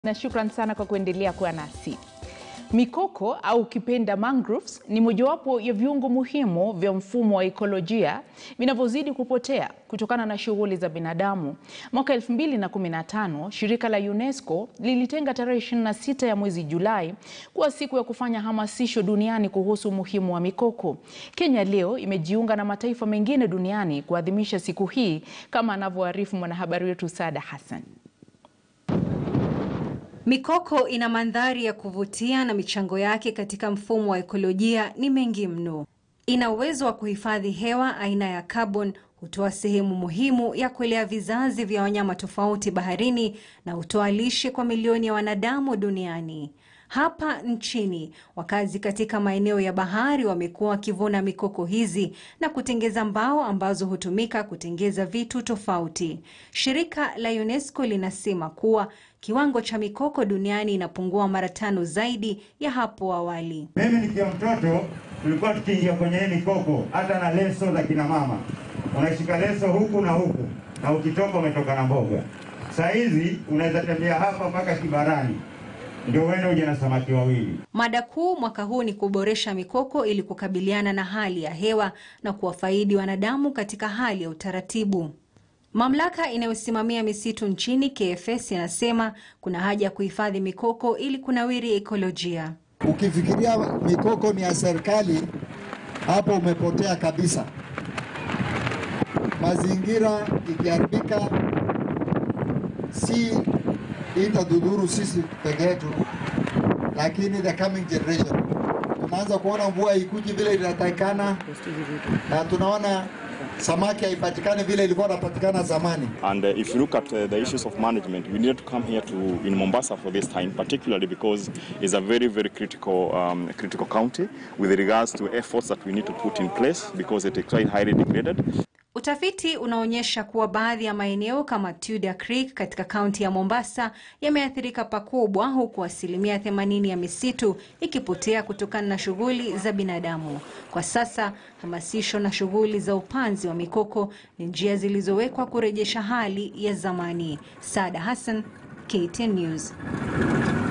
na shukran sana kwa kuendelea kuwa nasi. Mikoko au ukipenda mangroves ni mojawapo ya viungo muhimu vya mfumo wa ekolojia vinavyozidi kupotea kutokana na shughuli za binadamu. Mwaka 2015 shirika la UNESCO lilitenga tarehe 26 ya mwezi Julai kuwa siku ya kufanya hamasisho duniani kuhusu umuhimu wa mikoko. Kenya leo imejiunga na mataifa mengine duniani kuadhimisha siku hii kama anavyoarifu mwanahabari wetu Sada Hassan. Mikoko ina mandhari ya kuvutia na michango yake katika mfumo wa ekolojia ni mengi mno. Ina uwezo wa kuhifadhi hewa aina ya carbon, hutoa sehemu muhimu ya kulea vizazi vya wanyama tofauti baharini na hutoa lishe kwa milioni ya wanadamu duniani. Hapa nchini, wakazi katika maeneo ya bahari wamekuwa wakivuna mikoko hizi na kutengeza mbao ambazo hutumika kutengeza vitu tofauti. Shirika la UNESCO linasema kuwa kiwango cha mikoko duniani inapungua mara tano zaidi ya hapo awali. Mimi nikiwa mtoto tulikuwa tukiingia kwenye hii mikoko hata na leso za kina mama, unashika leso huku na huku, na ukitoka umetoka na mboga. Saa hizi unaweza tembea hapa mpaka Kibarani ndio uende uje na samaki wawili. Mada kuu mwaka huu ni kuboresha mikoko ili kukabiliana na hali ya hewa na kuwafaidi wanadamu katika hali ya utaratibu. Mamlaka inayosimamia misitu nchini KFS inasema kuna haja ya kuhifadhi mikoko ili kunawiri ekolojia. Ukifikiria mikoko ni ya serikali, hapo umepotea kabisa. Mazingira ikiharibika, si itadhuru sisi peke yetu, lakini the coming generation. Tunaanza kuona mvua ikuji vile inatakikana, na tunaona samaki haipatikani vile ilikuwa inapatikana zamani. And uh, if you look at uh, the issues of management, we needed to come here to in Mombasa for this time, particularly because it's a very, very critical, um, critical county with regards to efforts that we need to put in place because it is quite highly degraded. Utafiti unaonyesha kuwa baadhi ya maeneo kama Tudor Creek katika kaunti ya Mombasa yameathirika pakubwa, huku asilimia 80 ya misitu ikipotea kutokana na shughuli za binadamu. Kwa sasa, hamasisho na shughuli za upanzi wa mikoko ni njia zilizowekwa kurejesha hali ya zamani. Sada Hassan, KTN News.